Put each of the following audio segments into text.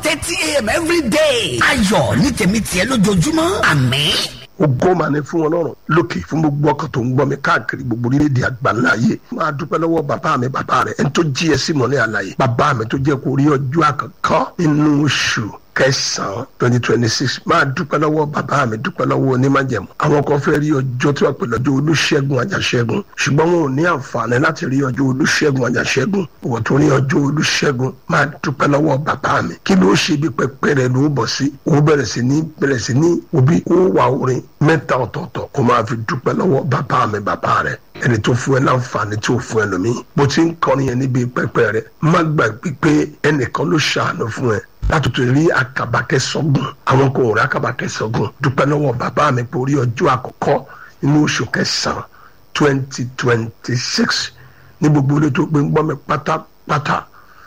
thirty a.m. every day. ayọ̀ ní tèmi tiẹ̀ lójoojúmọ́ àmín. ògo mà ní fún ọlọ́run lókè fún gbogbo ọkàn tó ń gbọ́ mi káàkiri gbogbo orílẹ̀-èdè àgbáńlá ayé máa dúpẹ́ lọ́wọ́ bàbá mi bàbá rẹ̀ ẹni tó jí ẹ sí mọ́lẹ̀ àlàyé bàbá mi tó jẹ́ kó rí ọjọ́ àkọ́kọ́ nínú oṣù kẹsàn-án twenty twenty six máa dúpẹ́ lọ́wọ́ bàbá mi dúpẹ́ lọ́wọ́ onímájẹ̀mú àwọn kan fẹ́ rí ọjọ́ tí wọ́n pè lọ́jọ́ olúṣẹ́gun àjàṣẹ́gun ṣùgbọ́n wọn ò ní àǹfààní láti rí ọjọ́ olúṣẹ́gun àjàṣẹ́gun wọ́n tó rí ọjọ́ olúṣẹ́gun máa dúpẹ́ lọ́wọ́ bàbá mi kí ló ṣe bí pẹpẹ rẹ ló bọ̀ sí ó bẹ̀rẹ̀ sí ní bẹ̀rẹ̀ sí ní òbí ó wà orin mẹ́ta ọ̀tọ̀ọ̀tọ̀ kó máa fi dúpẹ́ lọ́wọ́ bàbá mi bàbá rẹ ẹni tó fún ẹ láǹfààní tó fún ẹ lómi bó ti ń kọrin yẹn níbi pẹpẹ rẹ má gbàgbé pé ẹnìkan ló ṣàánú fún ẹ látòtò rí akabakẹ sọgùn àwọn kò rí akabakẹ sọgùn dúpẹ́ lọ́wọ́ bàbá mi pé orí ọjọ́ àkọ́kọ́ inú oṣù kẹsàn-án twenty twenty six ní gbogbo ilé tó gbé ń gbọ́ mi pátápátá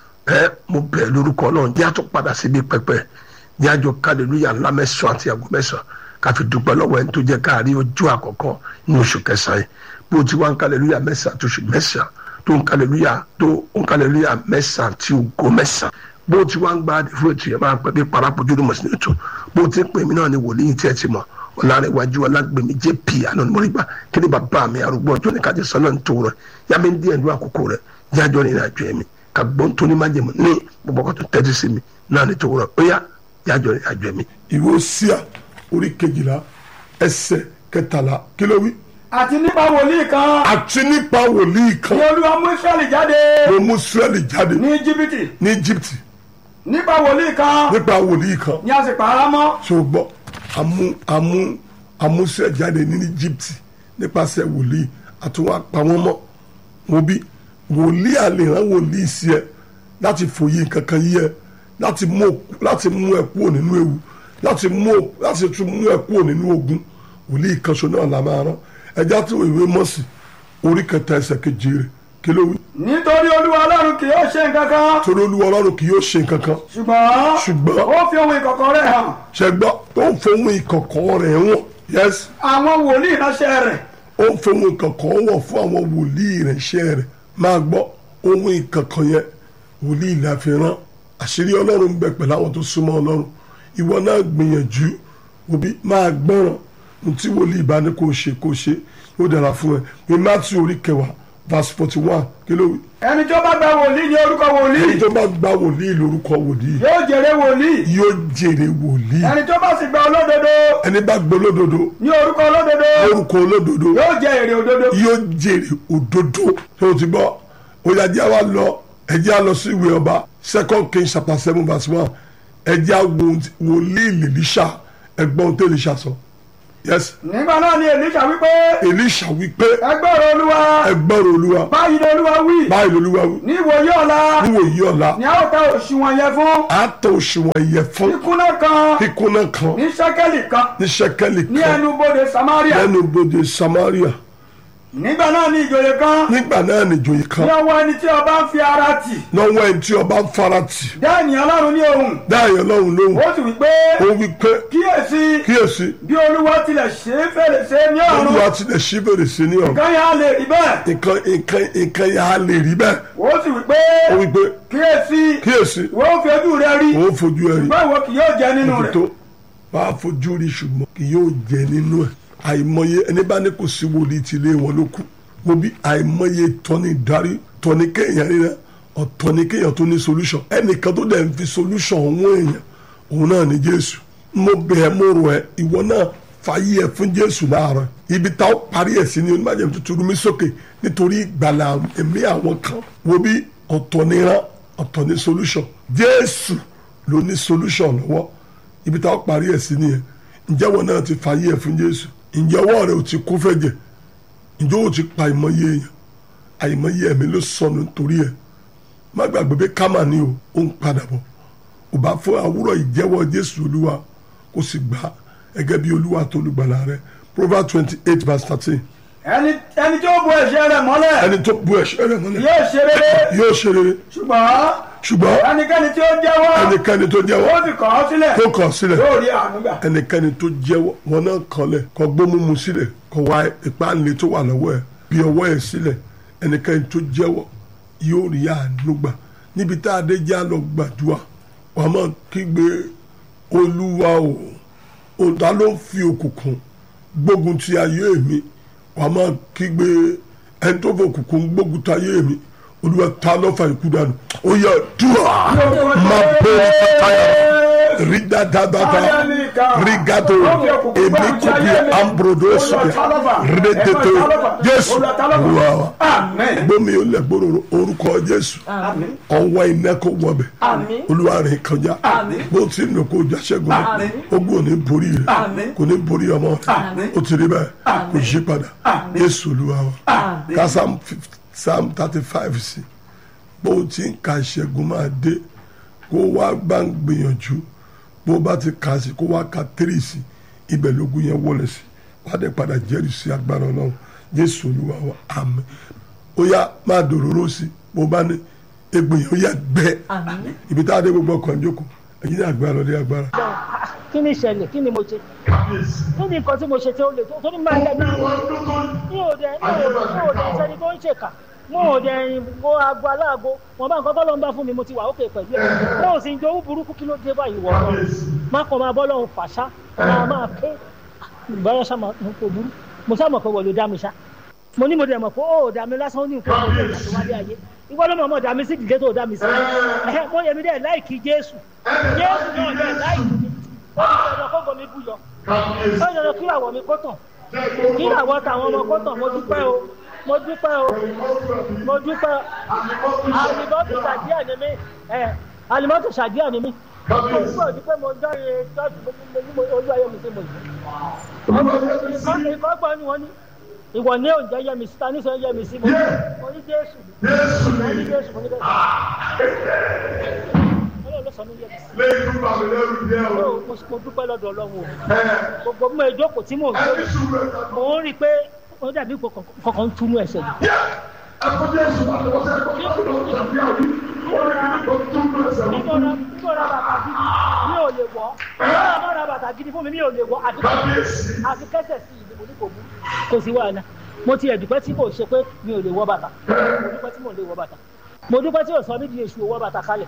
ẹ mo bẹ̀ lórúkọ náà ní àtún padà síbi pẹpẹ ní àjọ kálílúyà ńlá mẹ́sàn-án àti àgọ́ mẹ́sàn-án káfi dúpẹ́ lọ́wọ́ ẹni tó jẹ́ káàrí ọjọ́ àkọ́kọ́ inú oṣù kẹsàn-án yìí bó ti wá ń kálílúyà mẹ́sàn-án tó oṣù mẹ́sàn-án tó ń kálílúyà tó ń kálílúyà mẹ́sàn-án tí ògo mẹ́sàn-án bó ti wá ń gba fún ètò yẹn máa ń pẹ́ bí parapojú ló mọ̀ sí ètò bó ti ń pè mí náà ni wòlíì tí ẹ ti mọ̀ ọ̀làrẹ̀wájú ọlágbèmí jp àná ni mo rí gbà kí ni bàbá mi arúgbó ọjọ́ ní kájọ sọ́nà ń tó rẹ̀ yá mi ń díẹ̀ ní àkókò rẹ̀ yájọ́ ní ìrìnàjò ẹ̀mí ka gbọ́n tó ní májèmú ní gbogbo ọkọ̀ tó tẹ́tí sí mi náà ní tó rẹ̀ ó yá yájọ́ ní ìrìnàjò ẹ̀mí. ìwé Hósíà orí kejìlá ẹsẹ̀ kẹtàlá kí ló wí. àti nípa wòlíì kan àti nípa wòlíì kan ni olúwa mú israẹli jáde ló mú Ísírẹ́lì jáde ní jìbìtì ní Íjíbítì nípa wòlíì kan nípa wòlíì kan ni a sì pààrà mọ́ ṣùgbọ́n amú amú amúṣẹ́ jáde ní Íjíbítì nípasẹ̀ wòlíì àtúwọ́n apá wọn mọ́ wọn bí wòlíì àlèrán wòlíì sí ẹ láti fòye kankan yí ẹ láti mú láti mú ẹ kúrò nínú ewu láti mú láti tún mú ẹ kúrò nínú ogun wòlíì kanṣo náà la máa rán ẹjá tí ìwé mọ́sí orí kẹta ẹsẹ̀ keje rẹ̀ kí ló wí. nítorí olúwa ọlọ́run kì yóò ṣe nǹkan kan torí olúwa ọlọ́run kì yóò ṣe nǹkan kan ṣùgbọ́n ṣùgbọ́n ó fi ohun ìkọ̀kọ̀ rẹ̀ hàn ṣẹgbọ́ tó ń fohùn ìkọ̀kọ̀ rẹ̀ wọ̀n yes àwọn wòlíì ránṣẹ́ rẹ̀ ó ń fohùn ìkọ̀kọ̀ wọ̀n fún àwọn wòlíì rẹ̀ iṣẹ́ rẹ̀ máa gbọ́ ohun ìkọ̀kọ̀ yẹn wòlíì la fi rán àṣírí ọlọ́run ń bẹ pẹ̀lú àwọn tó súnmọ́ ọlọ́run ìwọ náà gbìyànjú òbí máa gbọ́ràn ohun tí wòlíì bá ní kó ṣe kó ṣe yóò dára fún ẹ ní Mátíù orí kẹwàá verse forty one kí ló wí. ẹni tó bá gba wòlíì ní orúkọ wòlíì ẹni tó bá gba wòlíì lórúkọ wòlíì yóò jèrè wòlíì yóò jèrè wòlíì ẹni tó bá sì gba olódodo ẹni bá gbọ́ olódodo ní orúkọ olódodo lórúkọ olódodo yóò jẹ èrè òdodo yóò jèrè òdodo tó o ti gbọ́ oyàjẹ́ wa lọ ẹjẹ́ a lọ sí ìwé ọba second king chapter seven verse one ẹjẹ́ a wo wòlíì lèlíṣà ẹgbọ́n tó lèṣà sọ yes nígbà náà ni èlíṣà wípé elisha wípé ẹgbọ́rọ̀ olúwa ẹgbọ́rọ̀ olúwa báyìí ni olúwa wí báyìí lolúwa wí ní ìwòye ọ̀la níwòyí ọ̀la ni a ó ta òṣùwọ̀n yẹn fún àtọ̀ òṣùwọ̀n ìyẹ̀fun kíkúnná kan kíkúnná kan ní ṣẹ́kẹ́lì kan ní ṣẹ́kẹ́lì ní kan ẹnubodè samaria lẹ́nu bodè samaria nígbà náà ni ìjòyè kan nígbà náà nìjòyè ní kan ọwọ́ ẹni tí ọba ń fi ara tì lọ́wọ́ ẹni tí ọba ń fara tì dá ènìyàn lọ́rùn ní ohùn dáhìí ọlọ́run lóhùn ó sì wí pé ó wí pé kíyèsí kíyèsí bí olúwa tilẹ̀ ṣe é fèrèsé ní ọ̀run olúwa tilẹ̀ ṣí fèrèsé ní ọ̀run kan yà á lè rí bẹ́ẹ̀ nǹkan nǹkan nǹkan yà á lè rí bẹ́ẹ̀ ó sì wí pé ó wí pé kíyèsí kíyèsí ìwọ ó fi ojú rẹ rí òun fojú ẹ rí ṣùgbọ́n ìwọ kì yóò jẹ nínú rẹ̀ tó wàá fojú rí ṣùgbọ́n kì yóò jẹ nínú ẹ̀ àìmọye ẹni bá ní kò sí wòlíì tí ilé wọn ló kù mo bí àìmọye tọ́ni darí tọ́ni kéèyàn rí rẹ ọ̀tọ̀ ni kéèyàn tó ní solution ẹnìkan tó dẹ̀ ń fi solution òun èèyàn òun náà ní Jésù mo bẹ̀ ẹ́ mo rọ̀ ẹ́ ìwọ náà fàyè ẹ̀ fún Jésù láàárọ̀ ibi tá ó parí ẹ̀ sí ni onímọ̀jẹ̀ tuntun rú mi sókè nítorí ìgbàlà ẹ̀mí àwọn kan wo bí ọ̀tọ̀ ni rán ọ̀tọ̀ ni solution Jésù ló ní solution lọ́wọ́ ibi tá ó parí ẹ̀ sí nìyẹn ǹjẹ́ wọn náà ti fàyè ẹ̀ fún Jésù ǹjẹ́ ọwọ́ rẹ̀ ò ti kún fẹ́ jẹ ǹjẹ́ ó ti pa àìmọye èèyàn àìmọye ẹ̀mí ló sọnù nítorí ẹ̀ má gbàgbé pé kámà ni o ó ń padà bọ̀ ò bá fún àwúrọ̀ ìjẹ́wọ́ Jésù Olúwa kó sì gbà á gẹ́gẹ́ bí Olúwa tó olùgbàlà rẹ̀ Proverbs twenty eight verse thirteen ẹni ẹni tí ó bo ẹ̀ṣẹ̀ rẹ̀ mọ́lẹ̀ ẹni tó bu ẹ̀ṣẹ̀ rẹ̀ mọ́lẹ̀ yóò ṣe rere yóò ṣe rere ṣùgbọ́n ṣùgbọ́n ẹnikẹ́ni tí ó jẹ́wọ́ ẹnikẹ́ni tó ó jẹ́wọ́ sì kọ̀ ọ́ sílẹ̀ tó kọ̀ sílẹ̀ yóò rí àánú gbà. ẹnikẹ́ni tó jẹ́wọ́ wọn náà kanlẹ̀ kọ gbómúmu sílẹ̀ kọ wá ìpáǹlẹ̀ tó wà lọ́wọ́ ẹ̀ bí ọwọ́ ẹ̀ sílẹ̀ ẹnikẹ́ni tó jẹ́wọ́ yóò rí àánú gbà níbi tá a dé já lọ gbàdúrà wàá máa kígbe olúwa o òǹtà ló ń fi òkùnkùn gbógun ti ayé mi wàá máa kígbe ẹni tó fò òkùnkùn gbógun ti ayé mi olúwa ta lọ́fà ikú dànù ó yẹ dùà máa bẹ́ẹ̀ káyà rí dáadáa bàbá rígàdó èmi kò bí ambrodo sọ̀yà rédètò jésù olúwa wa Amen. gbómi ó lẹ̀ gbòòrò orúkọ jésù Àmín. ọwọ́ iná kò wọbẹ̀ Àmín. olúwa rìn kọjá Àmín. bó ti ń lò kó jà ṣẹ́gun Àmín. ogun ò ní borí rẹ̀ Àmín. kò ní borí ọmọ rẹ̀ Àmín. ó ti rí bẹ́ẹ̀ kò yí padà Àmín. jésù olúwa wa Àmín. ká psalm fif- psalm thirty five sí bó ti ń ka ìṣẹ́gun máa dé kó wá bá ń gbìyànjú bó bá ti kà sí kó wá ka tírì sí ibẹ̀ lógún yẹn wọlé sí wá dé padà jẹ́rìí sí agbára ọlọ́run jésù olúwa wa àmín ó yá máa dòróró sí bó bá ní egbò yẹn ó yá gbẹ ibi tá a dé gbogbo ọkàn jókòó ẹ̀yin ní agbára ọdẹ agbára. kí ni ìṣẹ̀lẹ̀ kí ni mo ṣe kí ni nǹkan tí mo ṣe tí ó lè tó tó ní máa lẹ́nu ní òde ní òde ní òde sẹ́ni tó ń ṣèkà mo ò dẹ̀ mo aago aláàgó wọn bá nǹkan tọ́lọ́ ń bá fún mi mo ti wà ókè pẹ̀lú ẹ̀ mo ò sì ń jowú burúkú kí ló dé báyìí wọ̀ ọ́ má kàn máa bọ́ lọ́hùn fàṣà máa máa ké ìbára ṣá máa mo kò burú mo sá mọ̀ pé wọ́n ló dá mi ṣá mo ní mo dẹ̀ mọ̀ pé ó dá mi lásán ó ní nǹkan tó ń bá tó wálé ayé ìwọ ló mọ̀ mọ̀ dá mi sí ìdílé tó dá mi sí ẹ̀hẹ́ mo yẹ mi dẹ̀ láìkí Jésù Jésù náà dẹ̀ láìkí mi ó ní ọ̀dọ̀ kógo mi bú yọ ó yọ kí àwọ̀ mi kó tàn kí àwọ̀ tàwọn ọmọ kó tàn mo dúpẹ́ o mo dúpẹ́ o mo dúpẹ́ alimọ́tò ṣàdíà ni mí ẹ̀ alimọ́tò ṣàdíà ni mí mo dúpẹ́ dúpẹ́ mo dáre tọ́jú mo ní mo olú ayé mi sí mo yìí ìkọ́ ìkọ́ gbọ́ ni wọ́n ní ìwọ ní oúnjẹ yẹ mi sí ta ní sọ yẹ mi sí mo mo ní Jésù mo ní Jésù mo ní Jésù Ọlọ́run ló sọ mí yẹ mi sí lẹ́yìn tó bá mi lẹ́rù díẹ̀ o. mo mo dúpẹ́ lọ́dọ̀ Ọlọ́run o gbogbo bí mo jókòó tí mò ń gbé mo ń rí i pé ó dàbí ipò kankan ń túnú ẹsẹ̀ yìí nígbà nígbà bàtà gidi mi ò lè wọ̀ nígbà ra bàtà gidi fún mi mi ò lè wọ̀ àti àti kẹsẹ̀ sí ìdí mo ní kò mú kò sí wàhálà mo ti ẹ̀dùpẹ́ tí kò ṣe pé mi ò lè wọ̀ bàtà mo dúpẹ́ tí mo lè wọ̀ bàtà mo dúpẹ́ tí ò sọ mí di èṣù owó bàtà kalẹ̀.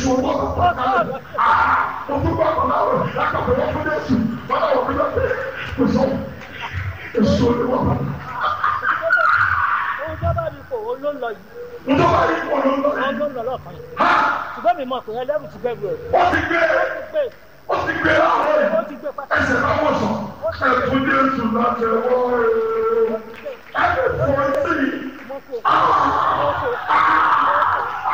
ohun tó bá mi kò ó ló ń lọ yìí ó ló ń lọ lọ́ọ̀kan yìí ṣùgbọ́n mi mọ̀ pé ẹlẹ́rù ti bẹ̀rù ẹ̀ ó ti gbé ó ti gbé pátá mo kò mo kò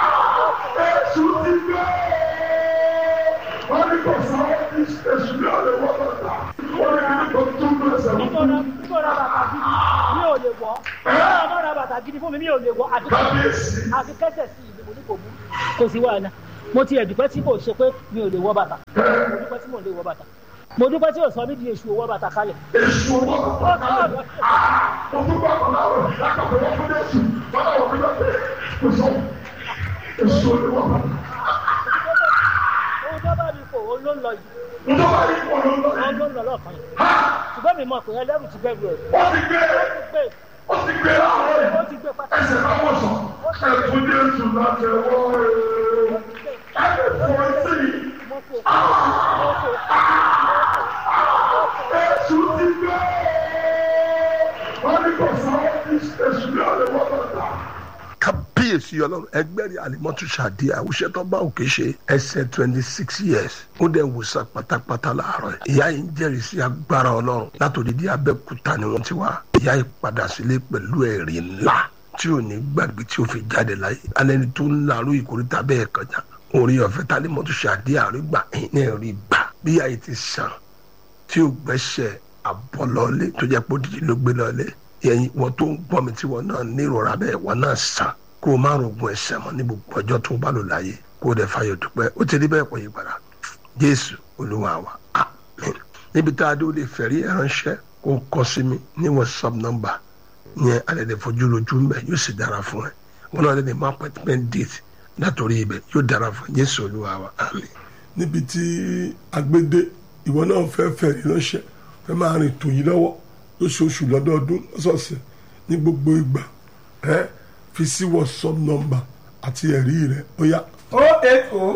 nígbà nígbà ra bàtà gidi mi ò lè wọ̀ nígbà ra bàtà gidi fún mi mi ò lè wọ̀ àti àti kẹsẹ̀ sí ìdí mo ní kò mú kò sí wàhálà mo ti ẹ̀dùpẹ́ tí kò ṣe pé mi ò lè wọ̀ bàtà mo dúpẹ́ tí mo lè wọ̀ bàtà mo dúpẹ́ tí ò sọ mí di èṣù owó bàtà kalẹ̀. ohun tó bá mi kò ó ló ń lọ yìí ó ló ń lọ lọ́ọ̀kan yìí ṣùgbọ́n mi mọ̀ pé ẹlẹ́rù ti bẹ̀rù ẹ̀ ó ti gbé ó ti gbé pátá mo kò mo kò kábíyèsí ọlọ́run ẹgbẹ́rì alimọ́tò ṣàdí àwùṣẹ́ tó bá òkè ṣe ẹsẹ̀ twenty six years ó dẹ̀ wòsàn pátápátá láàárọ̀ ẹ̀ ìyá yìí ń jẹ́rìí sí agbára ọlọ́run látòdìdí abẹ́kúta ni wọ́n ti wá ìyá yìí padà sílé pẹ̀lú ẹ̀rí ńlá tí ò ní gbàgbé tí ó fi jáde láyé alẹ́ni tó ń larú ìkórìtà bẹ́ẹ̀ kọjá orí ọ̀fẹ́ talimọ́tò ṣàdí àrígbà ní ẹ̀rí gbà bí ìyá yìí ti sàn tí ò gbẹ́sẹ̀ àbọ̀lọ́lé tó jẹ́ pé òdìdí ló gbé lọ́lé yẹn wọn tó ń gbọ́ mi tí wọn náà nírora bẹ́ẹ̀ wọn náà sàn kó o má rògùn ẹ̀ṣẹ̀ mọ́ ní gbogbo ọjọ́ tó bá lò láyé kó o dẹ̀ fàyọ̀ dúpẹ́ ó ti rí bẹ́ẹ̀ pọ̀ yí padà jésù olúwa wa amen níbi tá a dé o lè fẹ̀rí ẹ̀ ránṣẹ́ kó o kọ sí mi ní whatsapp number yẹn alẹ́ lè fojú lójú mbẹ́ yóò sì dára fún ẹ wọn náà lè má appointment date látòrí ibẹ̀ yóò dára fún jésù olúwa wa amen. níbi tí agbédé ìwọ náà fẹ́ fẹ̀rí ránṣẹ́ fẹ́ máa rìn tòyí lọ́wọ́ lóṣooṣù lọ́dọọdún lọ́sọ̀ọ̀sẹ̀ ní gbogbo ìgbà ẹ fi sí whatsapp number àti ẹ̀rí rẹ̀ ó yá o eight o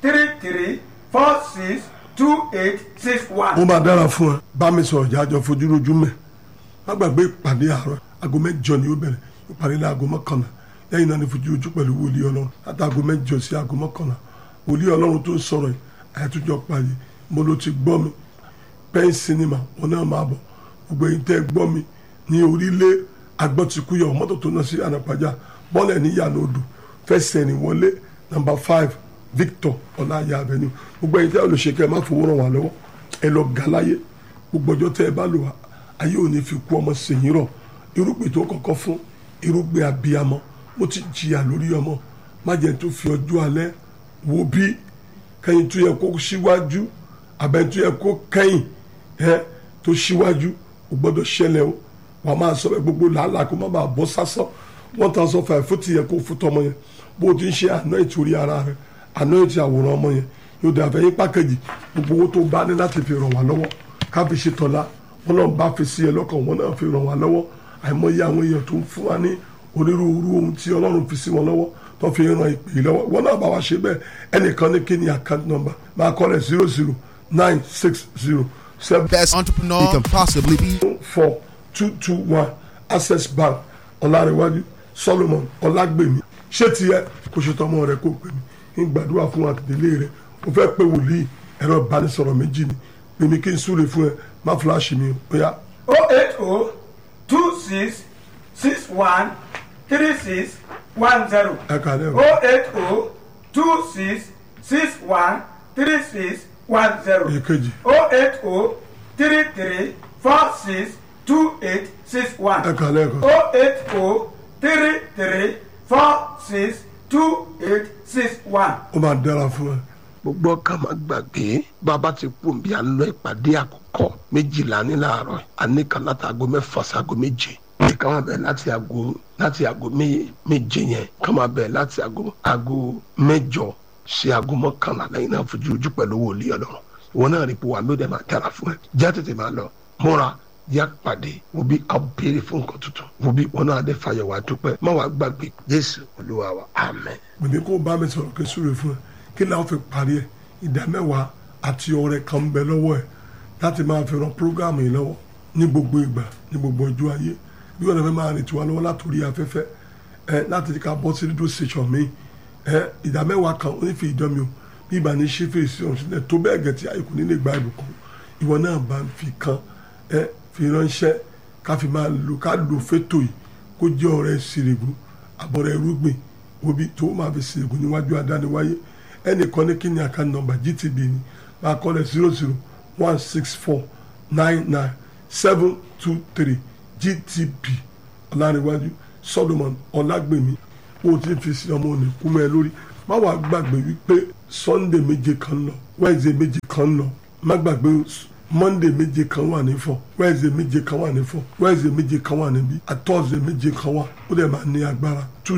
three three four six two eight six one. ó máa dára fún ẹ bá mi sọ̀rọ̀ jájọ fojú lójú mẹ́ má gbàgbé ìpàdé àárọ̀ aago mẹ́jọ ni ó bẹ̀rẹ̀ ìpàdé ní aago mọ́kànlá lẹ́yìn náà ni fojú ojú pẹ̀lú wòlíì ọlọ́run láti aago mẹ́jọ sí aago mọ́kànlá wòlíì ọlọ́run tó ń sọ̀rọ̀ yìí àyàtújọ pàdé mo ló ti gbọ́ mi pẹ́ẹ́n sinimá wọn náà máa bọ̀ gbogbo èyí tẹ́ gbọ́ mi ní orílẹ̀ agbọ́tikúyọ̀ mọ́tò tó náà sí ànàpàjá bọ́ọ̀lù ní ìyànà odò fẹsẹ̀ ní wọlé nàmbà five Victor ọláyà avenue gbogbo èyí tẹ́ olùṣèkẹ́ má fowó ràn wá lọ́wọ́ ẹ lọ gàláyé gbogbo ọjọ́ tẹ́ ẹ bá lò wá ayé ò ní fi kú ọmọ sèyìn rọ̀ irúgbìn tó kọ́kọ́ fún irúgbìn abiyamọ mo ti jìyà lórí ọmọ má jẹ́ tó fi ọjọ́ alẹ́ wo bí kẹ́yìn tó yẹ kó síwájú abẹ́ tó yẹ kó kẹ́yìn ẹ tó síwájú o gbọ́dọ̀ ṣẹlẹ̀ o wàá máa sọ pé gbogbo làálàá kó má bàa bọ́ sásán one thousand five fún ti yẹ kó fún tọmọ yẹn bó o ti ń ṣe àná ìtòrí ara rẹ àná ìtì àwòrán ọmọ yẹn yóò dé àfẹ́yìn pákẹ́jì gbogbo owó tó bá ní láti fi ràn wá lọ́wọ́ ká fi ṣe tọ́lá wọn náà bá fi sí ẹ lọ́kàn wọn náà fi ràn wá lọ́wọ́ àìmọye àwọn èèyàn tó ń fún wa ní onírúurú ohun tí ọlọ́run fi sí wọn lọ́wọ́ tó fi ràn ìpè yìí lọ́wọ́ wọn náà bá wa ṣe bẹ́ẹ̀ ẹnìkan ní kí ni account number máa kọ́ lẹ̀ zero zero nine six zero seven best entrepreneur you can possibly be. four two two one access bank ọ̀làrẹ̀wájú solomon ọ̀làgbèmí ṣé tiẹ̀ kò ṣe tọmọ rẹ kó pè mí ń gbàdúrà fún àtìlẹ́yìn rẹ o fẹ́ pé wòlíì ẹ̀rọ ìbánisọ̀rọ̀ méjì ni pèmí kí n súre fún ẹ má fúláṣì mi ó yá. o eight o two six six one three six one zero. ẹ kàlẹ́ o. o eight o two six six one three six one zero. èkejì o eight o three three four six two eight six one. ẹ kàlẹ́ ẹ̀kọ́. o eight o three three four six two eight six one. ó máa dára fún ẹ. gbogbo ọkàn máa gbàgbé bàbá ti kú bí a lọ ìpàdé àkọ́kọ́ méjìlá ní láàárọ̀ àníkan láti aago mẹ́fà sí aago méje ìka máa bẹ̀rẹ̀ láti aago láti aago mé- méje yẹn ká máa bẹ̀rẹ̀ láti aago aago mẹ́jọ sí aago mọ́kànlá lẹ́yìn náà fojú ojú pẹ̀lú wòlíì ọlọ́run ìwọ náà rí i pé wà ló dẹ̀ máa dára fún ẹ já tètè máa lọ múra yá pàdé wo bí a béèrè fún nǹkan tuntun wo bí wọn náà dé fàyẹ̀wò àdúpẹ́ má wàá gbàgbé jésù olúwa wa amen. gbèdé kó bá mi sọ̀rọ̀ kí n súre fún ẹ kí làwọn fi parí ẹ ìdá mẹ́wàá àti ọrẹ kan ń bẹ lọ́wọ́ ẹ láti máa fi ran prógáàmù yìí lọ́wọ́ ní gbogbo ìgbà ní gbogbo ọjọ́ ayé bí wọn fẹ́ máa rìn tiwa lọ́wọ́ látòrí afẹ́fẹ́ ẹ láti ká bọ́ sí rédíò station mi ẹ ìdá mẹ́wàá kan ó ní fi ìdán mi o bí ìgbà ní ṣe fèrèsé ọ̀hún sílẹ̀ tó bẹ́ẹ̀ gẹ̀ tí àyíkú nílé gba ìbùkún ìwọ náà bá ń fi kan ẹ fi ránṣẹ́ ká fi máa lò ká lò fétò yìí kó jẹ́ ọ̀rẹ́ sírègùn àbọ̀rẹ́ irúgbìn obi tó máa fi sírègùn níwájú adániwáyé ẹnìkan ní kíni àkáǹtì nọ́mbà gtb ni máa kọ́ lẹ̀ zero zero one six four nine nine seven two three gtb ọ̀làníwájú solomon ọ̀làgbèmí bó o ti fi sí ọmọ òní kú mẹ́ ẹ lórí má wàá gbàgbé wípé sunday méje kan ń lọ wednesday méje kan ń lọ má gbàgbé monday méje kan wà ní fọ wednesday méje kan wà ní fọ wednesday méje kan wà níbí thursday méje kan wà ó dẹ̀ máa ní agbára